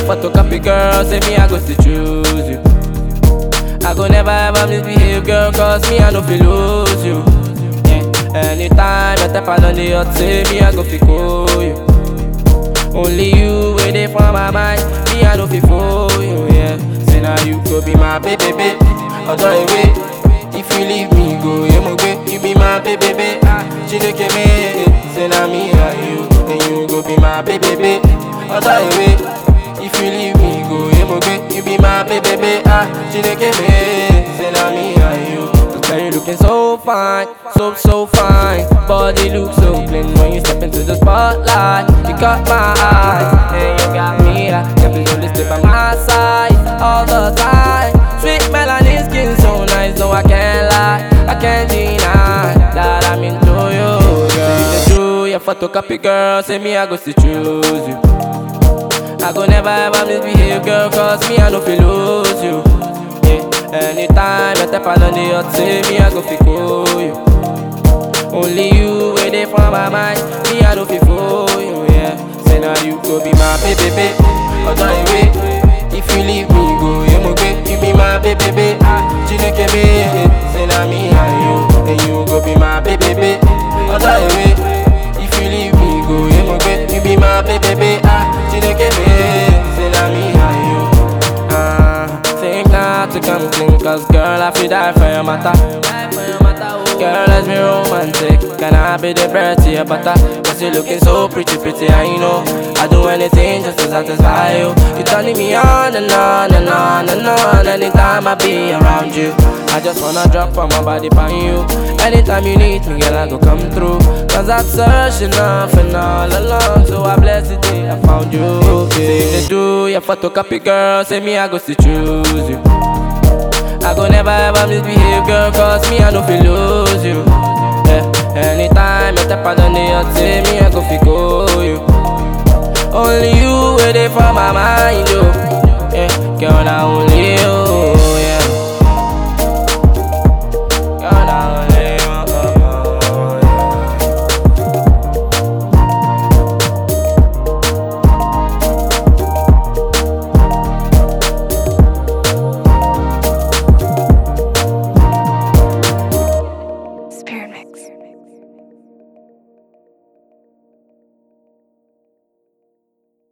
photocopy girl, say me I go to choose you. I go never ever misbehave, girl, cause me I no feel lose you. Yeah. Anytime I step out on the hot, say me I go fi call you. Only you wait there for my mind, me I no fi for you, yeah. Say now you go be my baby, baby. Although away, if you leave me, go yeah, mo gbe. You be my baby, baby. Ah, Chineke me, say now me and you, and you go be my baby, baby. Although away, if you leave me, go yeah, mo gbe. You be my baby, baby. Ah, Chineke me, say now me and you. Girl, you looking so fine, so so fine. Body looks so clean when you step into the spotlight. You caught my eyes, and you got me like can't believe only stay by my side all the time. Sweet melanin skin so nice, no I can't lie, I can't deny that I'm into you, girl. You the do your photocopy, girl. Say me I go to choose you. I go never ever misbehave, girl, cause me I no feel lose you. Yeah. Anytime I step out on the hot, say me I go fi call you. Only you wait there for my mind, me I no fi for you. Yeah. Say now you go be my baby, baby. Although away, if you leave me, go yeah, mo gbe. You be my baby, baby. Ah, Chineke me, say now me and you, and you go be my baby, baby. Although away, if you leave me, go yeah, mo gbe. You be my baby, baby. Ah, Chineke me, say now me and you. Ah, think not to come clean, cause girl, I feel die for your matter. Girl, let's be romantic. Can I be the bread to your butter? Cause you're looking so pretty, pretty, I know. I do anything just to satisfy you. You're turning me on and on and on and on. Anytime I be around you, I just wanna drop on my body by you. Anytime you need me, girl, I go come through. Cause I'm searching off and all along. So I bless the day I found you. Say they do your photocopy, girl. Say me, I go to choose you. I go never ever misbehave, girl, cause me I no feel lose you. Yeah. Anytime I step out on the hot, say me